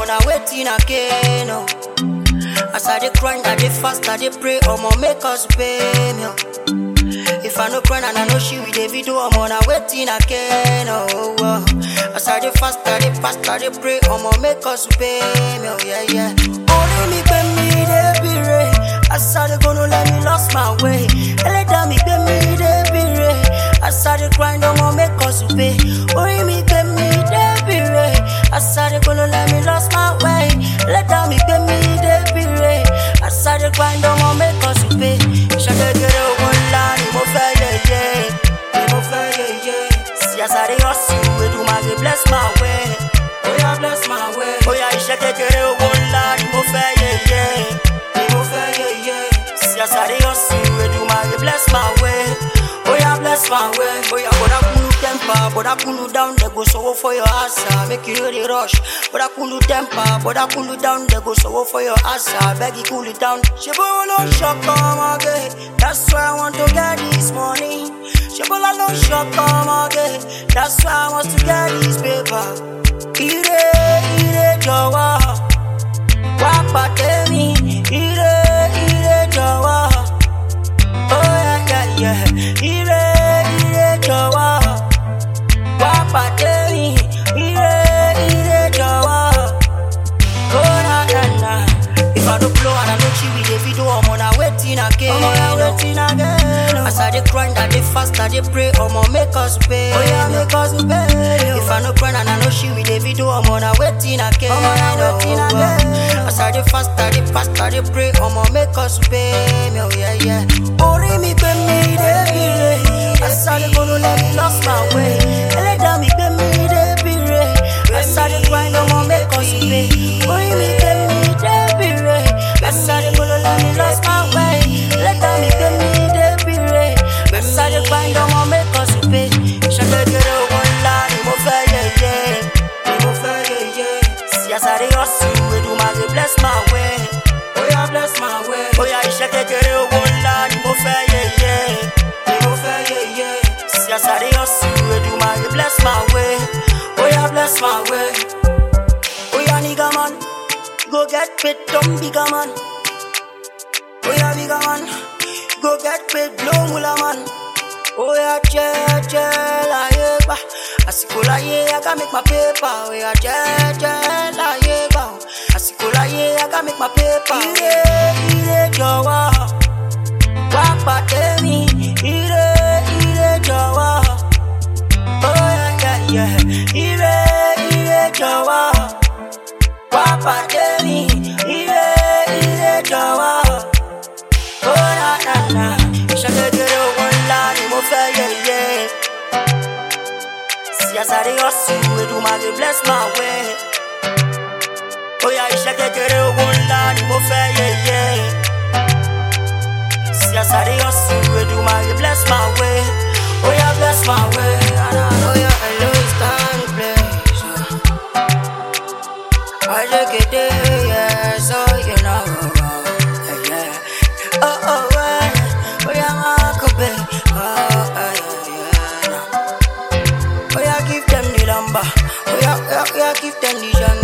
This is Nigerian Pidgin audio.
omo na waiting again. Oh. As I dey grind, I dey fast, I dey pray, omo make us pay me. Oh. If I no grind and I no she with the video, omo na waiting again. Oh, oh. As I dey fast, I dey fast, I dey pray, omo make us pay me. Oh yeah yeah. Only me pay me dey be re. As I dey go no let me lost my way. Eleda me pay me dey be re. As I dey grind, omo make us pay. Only me pay me dey be re. As I dey go no let me lost my way. Eleda me pay me dey be re. As I dey grind, omo make us pay. Ṣàgẹ́gẹ́rẹ́ owó ńlá ni mo fẹ́ yẹyẹ. Ni mo fẹ́ yẹyẹ. See as I dey hustle, Èdùmàrè bless my way. Oya bless my way. Oya iṣẹ́ kékeré owó ńlá ni mo fẹ́ yẹyẹ. Ni mo fẹ́ yẹyẹ. See as I dey hustle, Èdùmàrè bless my way. Oya bless my way. Oya bọ̀dá kúlú temper, bọ̀dá kúlú down, they go sọ̀wọ́ for your answer. Make you no dey rush. Bọ̀dá kúlú temper, bọ̀dá kúlú down, they go sọ̀wọ́ for your answer. Beg you cool it down. Ṣé bówó ló ń ṣọkọ ọmọge? That's why I want to get this money. Ṣé bọ́lá ló ń ṣọkọ ọmọge? That's why I want to get this paper. Ire ire jọ̀wọ́, wá pàdé mi. Ire ire jọ̀wọ́. Oh yeah, yeah, yeah. Ire, ire, jọ̀wọ́. Wá pàdé mi. Ire, ire, jọ̀wọ́. Oh na na na. If I no blow and I no chill with the video, omo na waiting again. Omo na waiting again. As I dey grind, I dey fast, I dey pray, omo make us pay. Oh yeah, make us pay. If I no grind and I no chill with the video, omo na waiting again. Omo na waiting again. As I dey fast, I dey fast, I dey pray, omo make us pay. Me oh yeah yeah. Orí mi pé mi dé bire. As I dey go no let me lost my way. Ẹlẹ́dàá mi pé mi dé bire. As I dey grind, omo make us pay. Orí mi pé mi dé bire. As I dey go no let me lost my way. Ẹlẹ́dàá mi pé mi dé bire. As I dey grind, omo make us pay. Ṣàgẹ́gẹ́rẹ́ owó ńlá ni mo fẹ́ yẹyẹ. Ni mo fẹ́ yẹyẹ. See as I dey hustle, Èdùmàrè bless my way. Oya bless my way. Oya iṣẹ́ kékeré owó ńlá ni mo fẹ́ yẹyẹ. Ni mo fẹ́ yẹyẹ. See as I dey hustle, Èdùmàrè bless my way. Oya bless my way. Oya nigga man, go get paid, dumb bigger man. Oya bigger man, go get paid, blow mula man. Oya jẹ́ jẹ́ láyé gbà, àsìkò láyé I gotta make my paper. Oya jẹ́ jẹ́ láyé gbà, àsìkò láyé I gotta make my paper. Ire ire jọ̀wọ́, wá pàdé mi. Ire ire jọ̀wọ́, oya yẹ yẹ. Ire ire jọ̀wọ́, wá pàdé mi. Ire ire jọ̀wọ́. Oh na na na, ṣàgẹ́gẹ́rẹ́ owó ńlá ni mo fẹ́ yẹyẹ. See as I dey hustle, Èdùmàrè bless my way. Oya iṣẹ́ kékeré owó ńlá ni mo fẹ́ yẹyẹ. See as I dey hustle, Èdùmàrè bless my way. Oya bless my way. Oya hello it's time to play. Ajẹ́gẹ́dẹ́ yeah, so you know. Yeah, yeah. Oh, oh, yeah. Oya máa kọ bẹ́ẹ̀. Oh, yeah, yeah, yeah. Oya give them the number. Oya, oya, oya give them the genre.